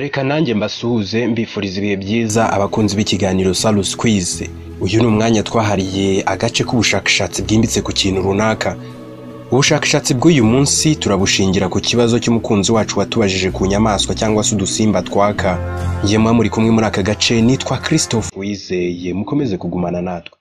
reka nanjye mbasuhuze mbifuriza ibihe byiza abakunzi b'ikiganiro salus quiz uyu ni umwanya twahariye agace k'ubushakashatsi bwimbitse ku kintu runaka ubushakashatsi bw'uyu munsi turabushingira ku kibazo cy'umukunzi wacu watubajije ku nyamaswa cyangwa se udusimba twaka yemwe muri kumwe muri aka gace nitwa christophe wizeye mukomeze kugumana natwe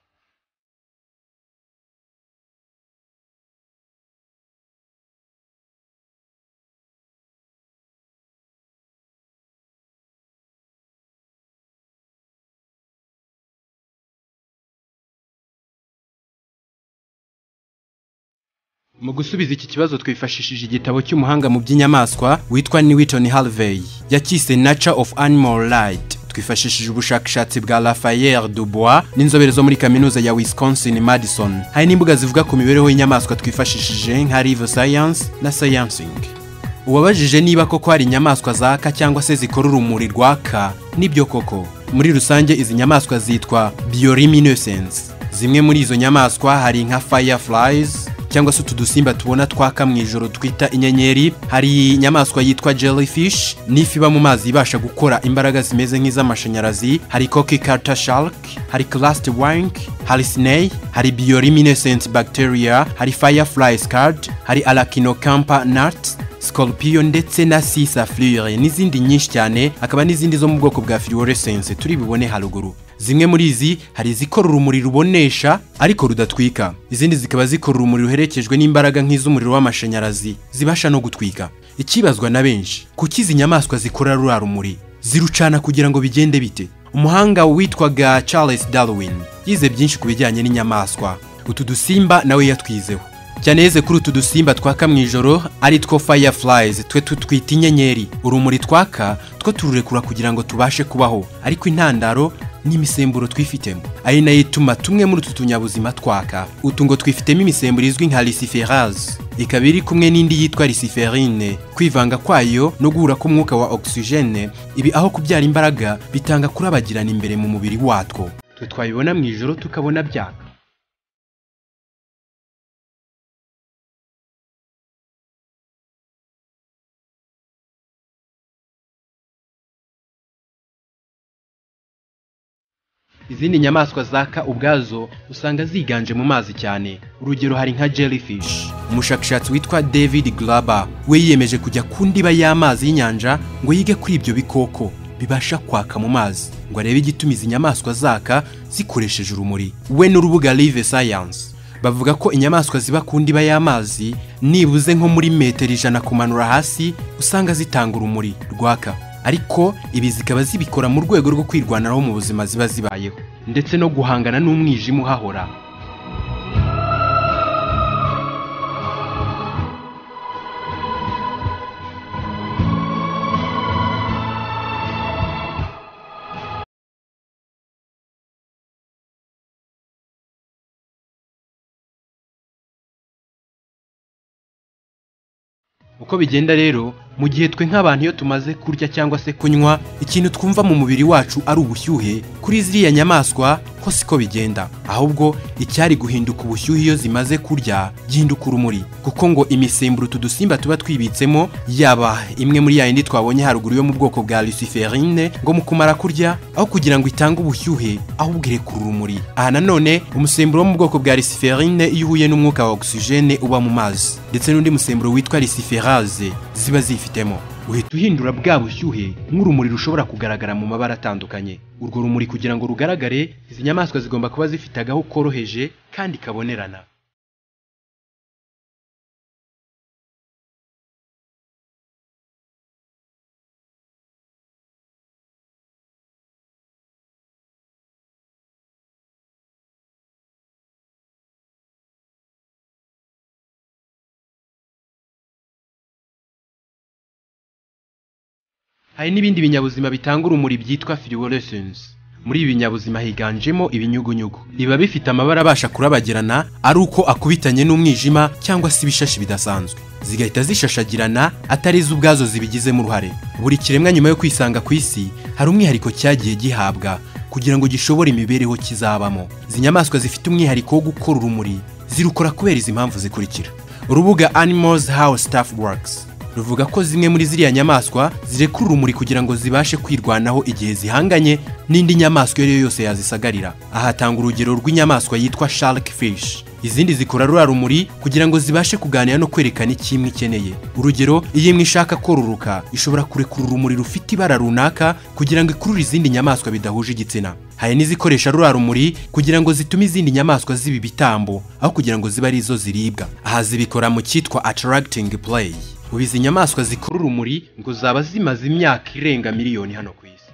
Mu gusubiza iki kibazo twifashishije igitabo cy'umuhanga mu by'inyamaswa witwa Newton Harvey yakise Nature of Animal Rights twifashishije ubushakashatsi bwa Raphael Dubois n'inzobere zo muri kaminuza ya Wisconsin Madison hari n'imbuga zivuga ku mibereho y'inyamaswa twifashishije nka Live Science na Sciencing uwabajije niba koko hari inyamaswa zaka cyangwa se zikora urumuri rwaka nibyo koko muri rusange izi nyamaswa zitwa bioluminescence zimwe muri izo nyamaswa hari nka fireflies cyangwa se utu dusimba tubona twaka mu ijoro twita inyenyeri hari inyamaswa yitwa jellyfish n'ifi iba mu mazi ibasha gukora imbaraga zimeze nk'iz'amashanyarazi hari koki carter shark hari cluster wank hari snail hari bioluminescent bacteria hari firefly scud hari arachnocampa nuts scorpion ndetse na sisa flure n'izindi nyinshi cyane hakaba n'izindi zo mu bwoko bwa fluorescence turi bubone haruguru zimwe muri izi hari izikora urumuri rubonesha ariko rudatwika izindi zikaba zikora urumuri ruherekejwe n'imbaraga nk'iz'umuriro w'amashanyarazi zibasha no gutwika ikibazwa na benshi kuki izi nyamaswa zikora ruriya rumuri zirucana kugira ngo bigende bite umuhanga witwaga charles darwin yize byinshi ku bijyanye n'inyamaswa utu dusimba nawe yatwizeho cyane yeze kuri utu dusimba twaka mu ijoro ari two fireflies twe tutwita inyenyeri urumuri twaka two tururekura kugira ngo tubashe kubaho ariko intandaro n'imisemburo twifitemo ari nayo ituma tumwe muri utu tunyabuzima twaka utu ngo twifitemo imisemburo izwi nka lisiferase ikaba iri kumwe n'indi yitwa lisiferine kwivanga kwayo no guhura k'umwuka wa ogisijene ibi aho kubyara imbaraga bitanga kurabagirana imbere mu mubiri watwo twe twabibona mu ijoro tukabona byaka izindi nyamaswa zaka ubwazo usanga ziganje mu mazi cyane urugero hari nka jellyfish umushakashatsi witwa david glaba we yiyemeje kujya ku ndiba y'amazi y'inyanja ngo yige kuri ibyo bikoko bibasha kwaka mu mazi ngo arebe igituma izi nyamaswa zaka zikoresheje urumuri we n'urubuga live science bavuga ko inyamaswa ziba ku ndiba y'amazi nibuze nko muri metero ijana kumanura hasi usanga zitanga urumuri rwaka ariko ibi zikaba zibikora mu rwego rwo kwirwanaho mu buzima ziba zibayeho ndetse no guhangana n'umwijima uhahora uko bigenda rero mu gihe twe nk'abantu iyo tumaze kurya cyangwa se kunywa ikintu twumva mu mubiri wacu ari ubushyuhe kuri ziriya nyamaswa ho siko bigenda ahubwo icyari guhinduka ubushyuhe iyo zimaze kurya gihinduka urumuri kuko ngo imisemburo utu dusimba tuba twibitsemo yaba imwe muri ya yindi twabonye haruguru yo mu bwoko bwa luciferine ngo mu kumara kurya aho kugira ngo itange ubushyuhe ahubwo irekura urumuri aha nanone umusemburo wo mu bwoko bwa luciferine iyo uhuye n'umwuka wa ogisijene uba mu mazi ndetse n'undi musemburo witwa luciferine gaze ziba zifitemo uhita uhindura bwa bushyuhe nk'urumuri rushobora kugaragara mu mabara atandukanye urwo rumuri kugira ngo rugaragare izi nyamaswa zigomba kuba zifite agahu koroheje kandi kabonerana hari n'ibindi binyabuzima bitanga urumuri byitwa fluorescence muri ibi binyabuzima higanjemo ibinyugunyugu biba bifite amabara abasha kurabagirana ari uko akubitanye n'umwijima cyangwa se ibishashi bidasanzwe zigahita zishashagirana atari zo ubwazo zibigizemo uruhare buri kiremwa nyuma yo kwisanga ku isi hari umwihariko cyagiye gihabwa kugira ngo gishobore imibereho kizabamo izi nyamaswa zifite umwihariko wo gukora urumuri zirukora kubera izi mpamvu zikurikira urubuga animals how staff works ruvuga ko zimwe muri ziriya nyamaswa zirekura urumuri kugira ngo zibashe kwirwanaho igihe zihanganye n'indi nyamaswa iyo ari yo yose yazisagarira aha hatanga urugero rw'inyamaswa yitwa shark fish izindi zikora ruriya rumuri kugira ngo zibashe kuganira no kwerekana icyo imwe ikeneye urugero iyo imwe ishaka kororoka ishobora kurekura urumuri rufite ibara runaka kugira ngo ikurure izindi nyamaswa bidahuje igitsina hari n'izikoresha ruriya rumuri kugira ngo zitume izindi nyamaswa ziba ibitambo aho kugira ngo zibe ari zo ziribwa aha zibikora mu cyitwa attracting play ubu izi nyamaswa zikora urumuri ngo zaba zimaze imyaka irenga miliyoni hano ku isi